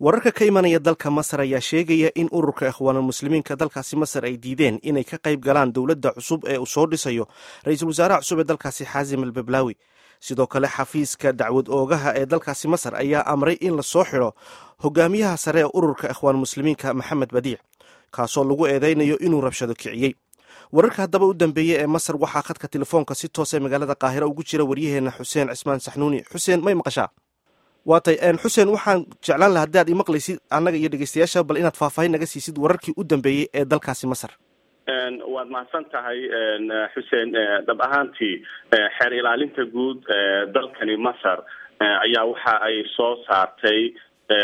wararka ka imanaya dalka masar ayaa sheegaya in ururka ikhwaanulmuslimiinka dalkaasi masar ay diideen inay ka qayb galaan dowladda cusub ee uu soo dhisayo ra-iisul wasaaraha cusub ee dalkaasi xaasim al bablaawi sidoo kale xafiiska dacwad oogaha ee dalkaasi masar ayaa amray in la soo xidho hogaamiyaha sare ee ururka ikhwaanulmuslimiinka maxamed badiic kaasoo lagu eedeynayo inuu rabshado kiciyey wararka haddaba u dambeeyey ee masar waxaa khadka telefoonka si toose magaalada qaahira ugu jira waryaheena xuseen cismaan saxnuuni xuseen may maqashaa waatay xuseen waxaan jeclaan laha haddi aad imaqlaysid annaga iyo dhegeystayaasha bal inaad faahfaahin naga siisid wararkii u dambeeyey ee dalkaasi masar waad mahadsan tahay xuseen dhab ahaantii xeer ilaalinta guud dalkani masar ayaa waxa ay soo saartay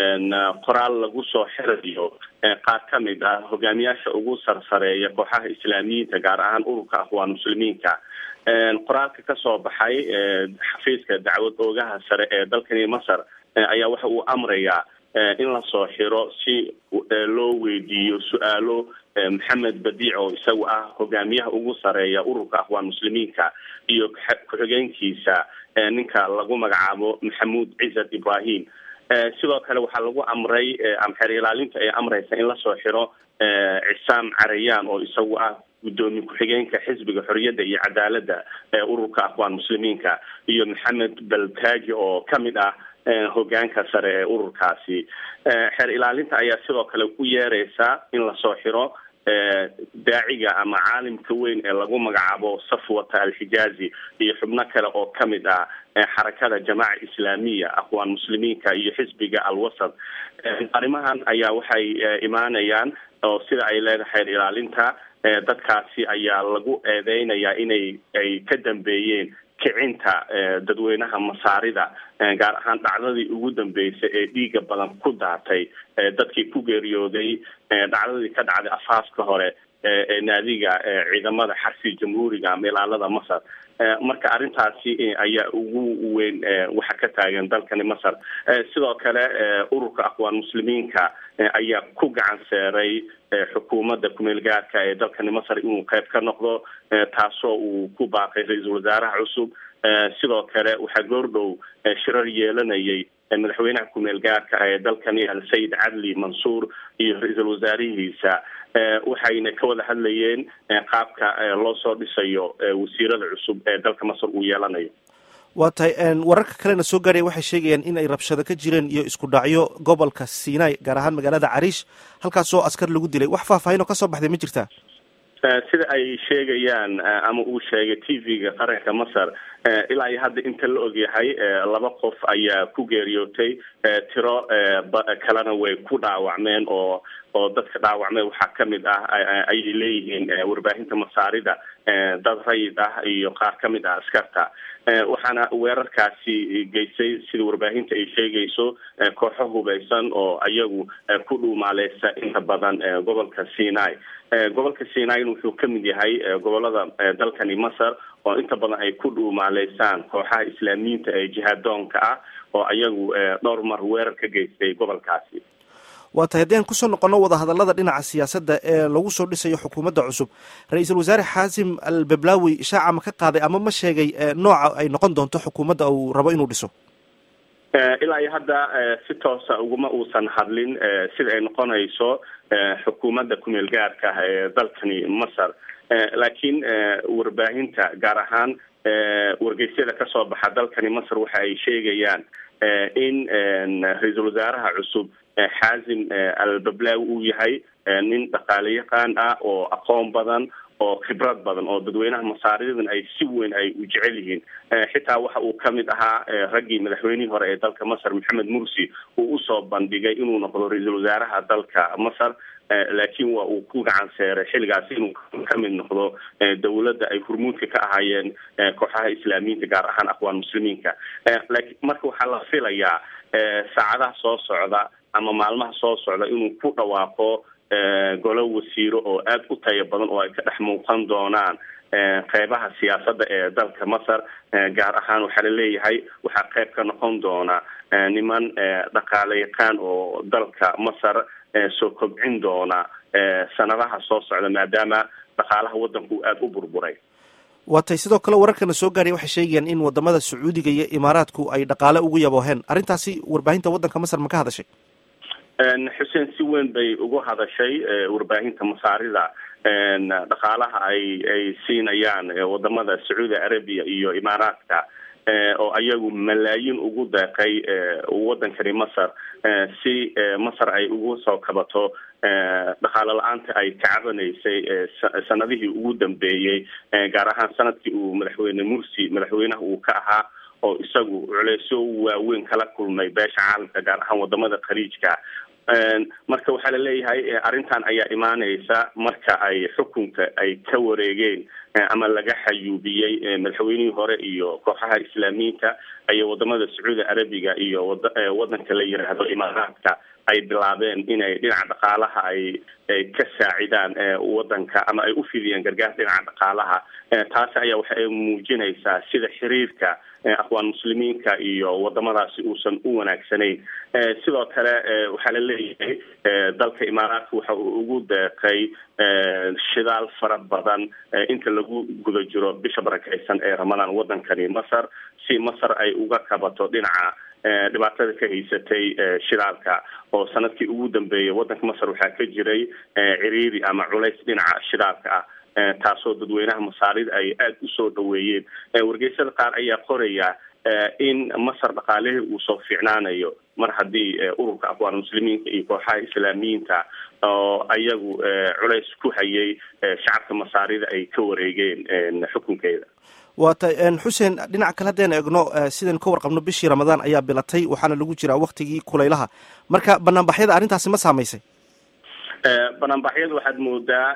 qoraal lagu soo xirayo qaar ka mid ah hogaamiyaasha ugu sarsareeya kooxaha islaamiyiinta gaar ahaan ururka akhwaan muslimiinka qoraalka kasoo baxay xafiiska dacwad oogaha sare ee dalkani masar ayaa waxa uu amrayaa in lasoo xiro si loo weydiiyo su-aalo maxamed badiic oo isagu ah hogaamiyaha ugu sareeya ururka akhwaan muslimiinka iyo ku-xigeenkiisa ninka lagu magacaabo maxamuud cisad ibrahim sidoo kale waxaa lagu amray ama xeer ilaalinta ay amreysa in lasoo xiro cisaam carayaan oo isagu ah guddoomiye ku-xigeenka xisbiga xoriyadda iyo cadaaladda ee ururka akhwaan muslimiinka iyo maxamed baltaaji oo kamid ah hogaanka sare ee ururkaasi xeer ilaalinta ayaa sidoo kale u yeereysa in lasoo xiro daaciga ama caalimka weyn ee lagu magacaabo safwata alxijaazi iyo xubno kale oo kamid ah xarakada jamaaca islaamiya akhwaan muslimiinka iyo xisbiga alwasad arrimahan ayaa waxay imaanayaan oo sida ay leedahay xeer ilaalinta dadkaasi ayaa lagu eedeynayaa inay ay ka dambeeyeen kicinta dadweynaha masaarida gaar ahaan dhacdadii ugu dambeysay ee dhiiga badan ku daatay dadkii ku geeriyooday dhacdadii ka dhacday afaaska hore ee naadiga ciidamada xarsi jamhuuriga ama ilaalada masar marka arrintaasi ayaa ugu weyn waxa ka taagan dalkani masar sidoo kale ururka akhwaan muslimiinka ayaa ku gacan seeray xukuumadda kumeel gaarka ee dalkani masar inuu qayb ka noqdo taasoo uu ku baaqay ra-iisul wasaaraha cusub sidoo kale waxaa goordhow shirar yeelanayay madaxweynaha kumeel gaarka ee dalkani al-sayid cadli mansuur iyo ra-iisul wasaarihiisa waxayna ka wada hadlayeen qaabka loo soo dhisayo wasiirada cusub ee dalka masar uu yeelanayo waa tahay wararka kalena soo gaaraya waxay sheegayaan in ay rabshado ka jireen iyo isku dhacyo gobolka sinai gaar ahaan magaalada cariish halkaasoo askar lagu dilay wax faahfaahin oo kasoo baxday ma jirtaa sida ay sheegayaan ama uu sheegay t v-ga qaranka masar ilaa iyo hadda inta la ogyahay laba qof ayaa ku geeriyootay tiro kalena way ku dhaawacmeen oo oo dadka dhaawacmeen waxaa kamid ah ayay leeyihiin warbaahinta masaarida dad rayid ah iyo qaar kamid ah askarta waxaana weerarkaasi geysay sida warbaahinta ay sheegayso kooxo hubeysan oo ayagu ku dhuumaaleysa inta badan gobolka sinai gobolka sinai wuxuu kamid yahay gobolada dalkani masar oo inta badan ay ku dhuumaaleysaan kooxaha islaamiyiinta ee jihaadoonka ah oo ayagu dhowr mar weerar ka geystay gobolkaasi waa tahay haddii aan kusoo noqono wadahadallada dhinaca siyaasadda ee lagu soo dhisayo xukuumadda cusub ra-iisul wasaare xaasim al bablaawi shaaca ma ka qaaday ama ma sheegay nooca ay noqon doonto xukuumadda uu rabo inuu dhiso ilaa iyo hadda si toosa uguma uusan hadlin sida ay noqonayso xukuumadda kumeel gaarka ah ee dalkani masar laakiin warbaahinta gaar ahaan wargeysyada kasoo baxa dalkani masar waxa ay sheegayaan in ra-iisul wasaaraha cusub xaasim al-bablaawi uu yahay nin dhaqaale yaqaan ah oo aqoon badan oo khibrad badan oo dadweynaha masaaridadan ay si weyn ay u jecel yihiin xitaa waxa uu kamid ahaa raggii madaxweynihii hore ee dalka masar maxamed mursi uu usoo bandhigay inuu noqdo ra-iisul wasaaraha dalka masar laakiin waa uu ku gacan seeray xilligaasi inuu kamid noqdo dawladda ay hurmuudka ka ahaayeen kooxaha islaamiyiinta gaar ahaan akhwaan muslimiinka laakiin marka waxaa la filayaa saacadaha soo socda ama maalmaha soo socda inuu ku dhawaaqo golo wasiiro oo aada u tayo badan oo ay ka dhex muuqan doonaan qeybaha siyaasadda ee dalka masar gaar ahaan waxaa la leeyahay waxaa qeyb ka noqon doona niman dhaqaale yaqaan oo dalka masar soo kobcin doona sanadaha soo socda maadaama dhaqaalaha waddanku aada u burburay waa tay sidoo kale wararkana soo gaaraya waxay sheegayaan in wadamada sacuudiga iyo imaaraadku ay dhaqaale ugu yabooheen arrintaasi warbaahinta waddanka masar ma ka hadashay xuseen si weyn bay ugu hadashay warbaahinta masaarida dhaqaalaha ay ay siinayaan wadamada sacuudi arabia iyo imaaraadka oo ayagu malaayiin ugu deeqay wadankani masar si masar ay ugu soo kabato dhaqaalo la-aanta ay ka cabanaysay sanadihii ugu dambeeyey gaar ahaan sanadkii uu madaxweyne mursi madaxweynaha uu ka ahaa oo isagu culeysyo waaweyn kala kulmay beesha caalamka gaar ahaan wadamada khaliijka marka waxaa la leeyahay arrintan ayaa imaaneysa marka ay xukunka ay ka wareegeen ama laga xayuubiyey madaxweynihii hore iyo kooxaha islaamiyiinta ayay wadamada sacuudi arabiga iyo wadanka la yiraahdo imaaraadka ay bilaabeen inay dhinaca dhaqaalaha ay ka saacidaan wadanka ama ay u fidiyeen gargaar dhinaca dhaqaalaha taasi ayaa waxa ay muujinaysaa sida xiriirka aqwaan muslimiinka iyo wadamadaasi uusan u wanaagsanayn sidoo kale waxaa la leeyahay dalka imaaraadka waxa uu ugu deeqay shidaal fara badan inta lagu guda jiro bisha barakeysan ee ramadaan wadankani masar si masar ay uga kabato dhinaca dhibaatada ka haysatay shidaalka oo sanadkii ugu dambeeyay wadanka masar waxaa ka jiray ciriiri ama culays dhinaca shidaalka ah taasoo dadweynaha masaarida ay aada usoo dhaweeyeen wargeysyada qaar ayaa qoraya in masar dhaqaalihii uu soo fiicnaanayo mar haddii ururka aqwaan muslimiinka iyo kooxaha islaamiyiinta oo ayagu culays ku hayay shacabka masaarida ay ka wareegeen xukunkeeda waata xuseen dhinaca kale haddeen eegno sidaynu ka warqabno bishii ramadaan ayaa bilatay waxaana lagu jiraa waktigii kulaylaha marka banaanbaxyada arrintaasi ma saamaysay banaanbaxyada waxaad moodaa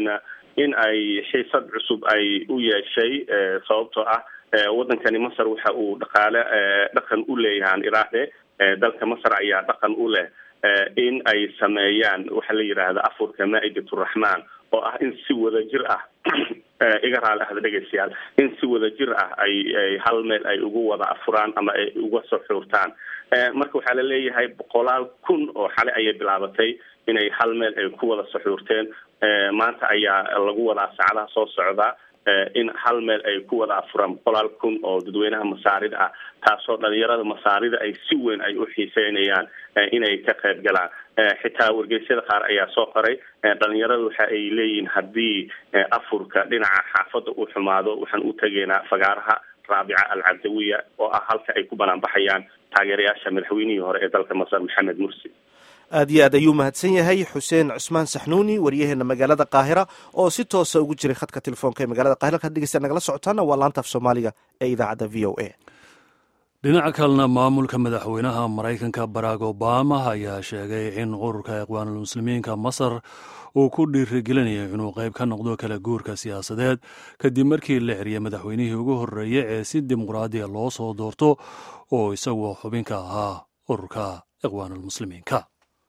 in ay xiisad cusub ay u yeeshay sababtoo ah wadankani masar waxa uu dhaqaale dhaqan u leeyahaan iraahde dalka masar ayaa dhaqan u leh in ay sameeyaan waxa la yidhaahda afurka maa'idaturaxmaan oo ah in si wadajir ah iga raali ahda dhegeystayaal in si wadajir ah ay ay hal meel ay ugu wada afuraan ama ay uga soo xuurtaan marka waxaa la leeyahay boqolaal kun oo xale ayay bilaabatay inay hal meel ay ku wada saxuurteen maanta ayaa lagu wadaa saacadaha soo socda in hal meel ay ku wada afuraan boqolaal kun oo dadweynaha masaarida ah taasoo dhalinyarada masaarida ay si weyn ay u xiiseynayaan inay ka qayb galaan xitaa wargeysyada qaar ayaa soo qoray dhalinyarada waxa ay leeyihiin haddii afurka dhinaca xaafadda uu xumaado waxaan u tegaynaa fagaaraha raabica alcabdawiya oo ah halka ay ku banaan baxayaan taageerayaasha madaxweynihii hore ee dalka masar maxamed mursi aad iyo aad ayuu mahadsan yahay xuseen cusmaan saxnuuni waryaheena magaalada qaahira oo si toosa ugu jiray khadka telefoonka ee magaalada qahira halkaad dhegeysta nagala socotaana waa laanta af soomaaliga ee idaacadda v o a dhinaca kalena maamulka madaxweynaha maraykanka barack obama ayaa sheegay in ururka iqwaanulmuslimiinka masar uu ku dhiirigelinayo inuu qayb ka noqdo kala guurka siyaasadeed kadib markii la xeriyay madaxweynihii ugu horreeyey ee si dimuqraadiya loo soo doorto oo isaguo xubinka ahaa ururka iqwaanulmuslimiinka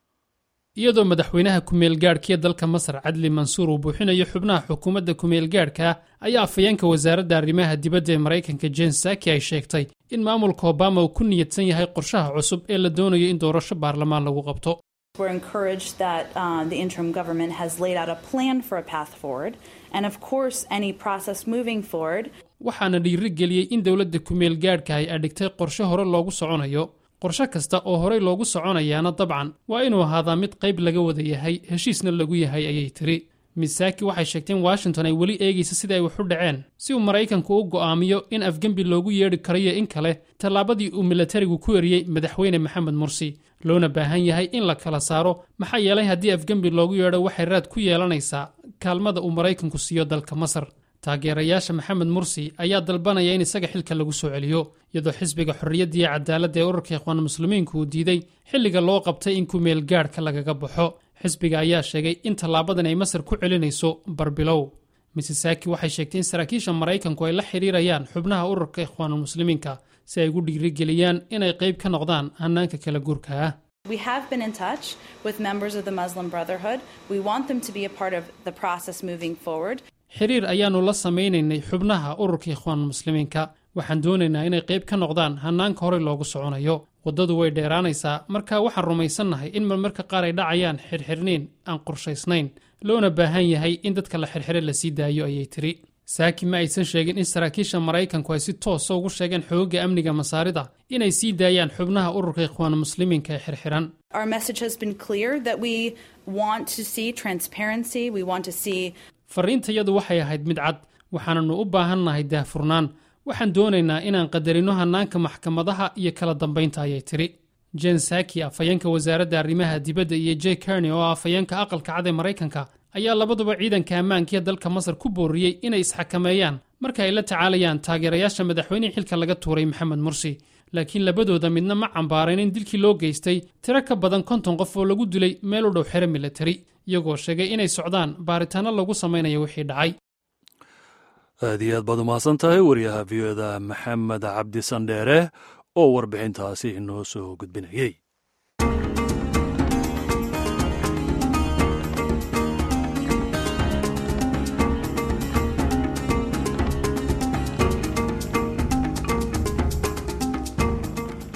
iyadoo madaxweynaha ku-meelgaadhkiiyo dalka masar cadli mansuur uu buuxinayo xubnaha xukuumadda ku-meelgaadhka ayaa afhayeenka wasaaradda arrimaha dibadda ee maraykanka jen saki ay sheegtay in maamulka obama uu ku niyadsan yahay qorshaha cusub ee la doonayo in doorasho baarlamaan lagu qabto We're encouraged that uh, the interim government has laid out a plan for a path forward, and of course, any process moving forward. waxaana dhiiri geliyey in dowladda ku-meel gaadhka ay adhigtay qorshe hore loogu soconayo qorshe kasta oo horey loogu soconayaana dabcan waa inuu ahaadaa mid qayb laga wada yahay heshiisna lagu yahay ayay tiri misaaki waxay sheegtay in washington ay weli eegaysa sida ay wax u dhaceen si uu maraykanku u go'aamiyo in afgembi loogu yeedhi karayo in kale tallaabadii uu milatarigu ku eriyey madaxweyne maxamed mursi loona baahan yahay in la kala saaro maxaa yeelay haddii afgembi loogu yeedho waxay raad ku yeelanaysaa kaalmada uu maraykanku siiyo dalka masar taageerayaasha maxamed mursi ayaa dalbanaya in isaga xilka lagu soo celiyo iyadoo xisbiga xorriyadda iyo cadaaladda ee ururka ikhwaan muslimiinku uu diiday xilliga loo qabtay in ku-meel gaadhka lagaga baxo xisbiga ayaa sheegay in tallaabadan ay masar ku celinayso barbilow misisaki waxay sheegtay in saraakiisha maraykanku ay la xidhiirayaan xubnaha ururka ikhwaanulmuslimiinka si ay ugu dhiirigeliyaan inay qayb ka noqdaan hannaanka kala guurka ah We have been in touch with members of the Muslim Brotherhood. We want them to be a part of the process moving forward. xiriir ayaannu la samaynaynay xubnaha ururka ikhwaan muslimiinka waxaan doonaynaa inay qayb ka noqdaan hannaanka horey loogu soconayo waddadu way dheeraanaysaa marka waxaan rumaysannahay in marmarka qaar ay dhacayaan xirxirniin aan qorshaysnayn loona baahan yahay in dadka la xirxire la sii daayo ayay tiri saaki ma aysan sheegin in saraakiisha maraykanku ay si toosa ugu sheegeen xoogga amniga masaarida inay sii daayaan xubnaha ururka ikhwaan muslimiinka ee xirxiran fariintayadu waxay ahayd mid cad waxaananu u baahannahay daahfurnaan waxaan doonaynaa inaan qadarino hannaanka maxkamadaha iyo kala dambaynta ayay tidhi jen saki afhayeenka wasaaradda arrimaha dibadda iyo j kerny oo afhayeenka aqalka cad ee maraykanka ayaa labaduba ciidanka ammaankiiyo dalka masar ku booriyey inay isxakameeyaan marka ay la tacaalayaan taageerayaasha madaxweynihii xilka laga tuuray maxamed mursi laakiin labadooda midna ma cambaarayn in dilkii loo geystay tiro ka badan konton qof oo lagu dilay meel u dhow xero milatari iyagoo sheegay inay socdaan baaritaanno lagu samaynayo wixii dhacay aad iyo aad baad umahadsan tahay wariyaha v o da maxamed cabdi sandheere oo warbixintaasi inoo soo gudbinayey